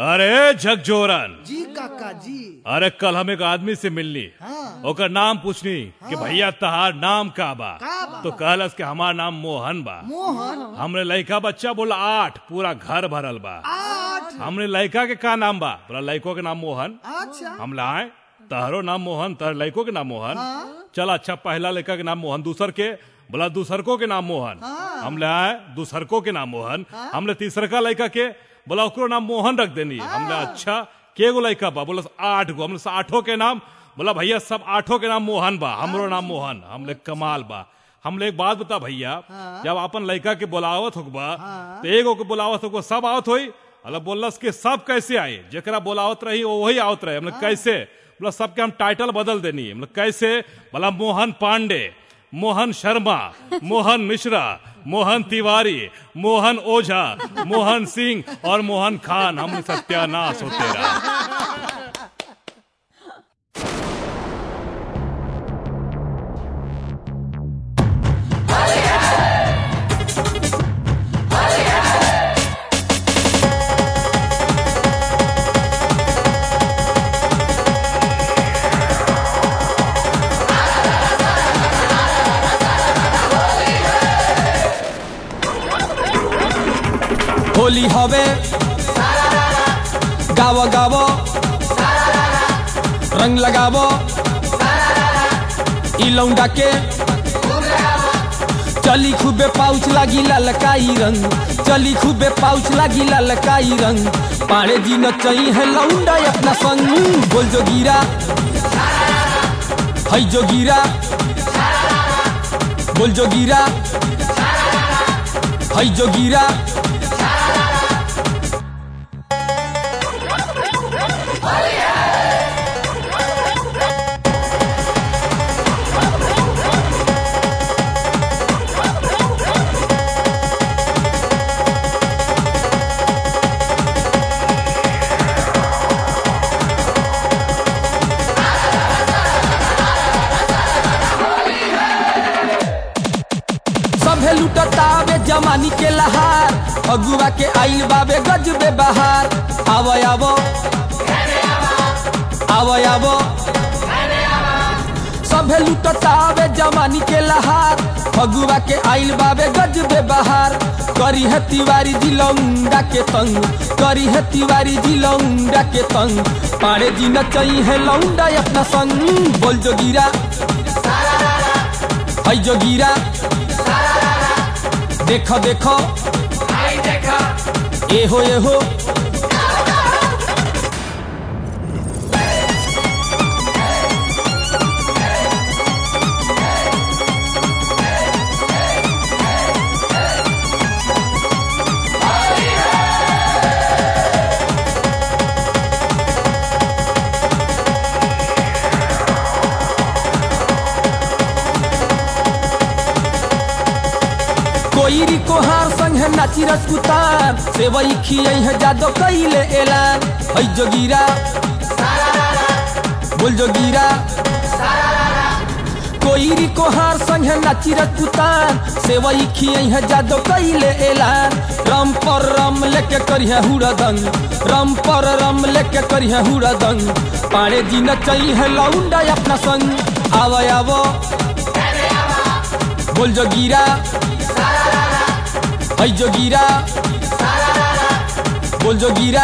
अरे झकझोरन जी काका जी अरे कल हम एक आदमी से मिलनी हाँ। ओकर नाम पूछनी कि भैया तहार नाम का बा का बा? तो कहलस कि हमार नाम मोहन बा मोहन हमने लड़का बच्चा बोला आठ पूरा घर भरल बा आठ हमने लड़का के का नाम बा बोला लड़को के नाम मोहन अच्छा हम लाए तहरो नाम मोहन तहर लड़को के नाम मोहन हाँ। चल अच्छा पहला लड़का के नाम मोहन दूसर के बोला दूसरको के नाम मोहन हाँ। हम ले आए दूसरको के नाम मोहन हमने तीसरका लड़का के बोला ओकरो नाम मोहन रख देनी हमने अच्छा के गो लड़का बा बोला आठ गो हमने आठों के नाम बोला भैया सब आठों के नाम मोहन बा हमरो नाम मोहन हमले कमाल बा हमले एक बात बता भैया जब अपन लड़का के बोलावत होगा तो एगो के बोलावत होगा सब आवत होई अल्लाह बोलस के सब कैसे आए जरा बोलावत रही वो वही आवत रहे हमने कैसे बोला सबके हम टाइटल बदल देनी है मतलब कैसे बोला मोहन पांडे मोहन शर्मा मोहन मिश्रा मोहन तिवारी मोहन ओझा मोहन सिंह और मोहन खान हम सत्यानाश होते रहा होली हवे गावो गावो रंग लगावो ई लौंडा के चली खूबे पाउच लागी ललकाई रंग चली खूबे पाउच लागी ललकाई रंग पाड़े जी नचई है लौंडा अपना संग बोल जोगीरा हई जोगीरा बोल जोगीरा हई जोगीरा सभे लुटतावे जमानी के लहार अगुआ के आइल बाबे गजबे बहार आवो आवो आवो आवो सभे लुटतावे जमानी के लहार फगुआ के आइल बाबे गजबे बहार करी है तिवारी जी लौंडा के तंग करी है तिवारी जी लौंडा के तंग पाड़े जी नचई है लौंडा अपना संग बोल जोगीरा हई जोगीरा देखो देखो ए हो ए हो कोईरी कोहार संग है नाची रसकुतार से वही खियै है जादो कैले एलान हई जोगीरा बोल जोगीरा कोईरी कोहार संग है नाची रसकुतार से वही खियै है जादो कैले एलान रम पर रम लेके करी है हुड़दंग रम पर रम लेके करी है हुड़दंग पाड़े जी नचई है लौंडा अपना संग आवो आवो बोल जोगीरा हई जोगीरा बोल जोगीरा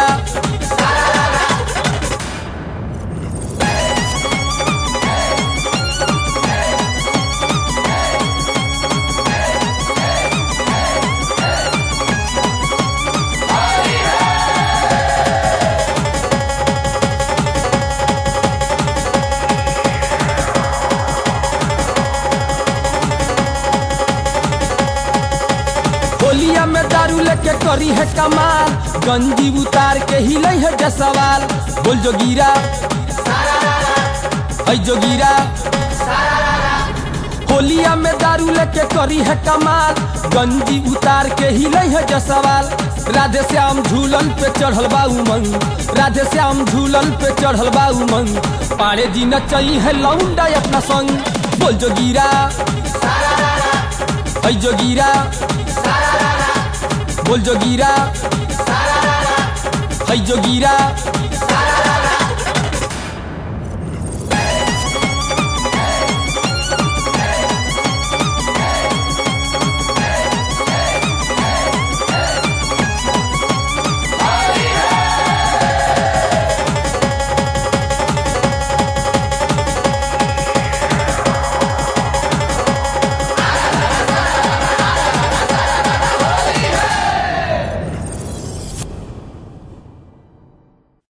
होलिया में दारू लेके करी है कमाल गंजी उतार के हिलै है जसवाल बोल जोगीरा हई जोगीरा होलिया में दारू लेके करी है कमाल गंजी उतार के हिलै है जसवाल राधे श्याम झूलन पे चढ़ल बा उमंग राधे श्याम झूलन पे चढ़ल बा उमंग पाड़े जी नचई है लौंडा अपना संग बोल जोगीरा हई जोगीरा बोल जोगीरा है जोगिरा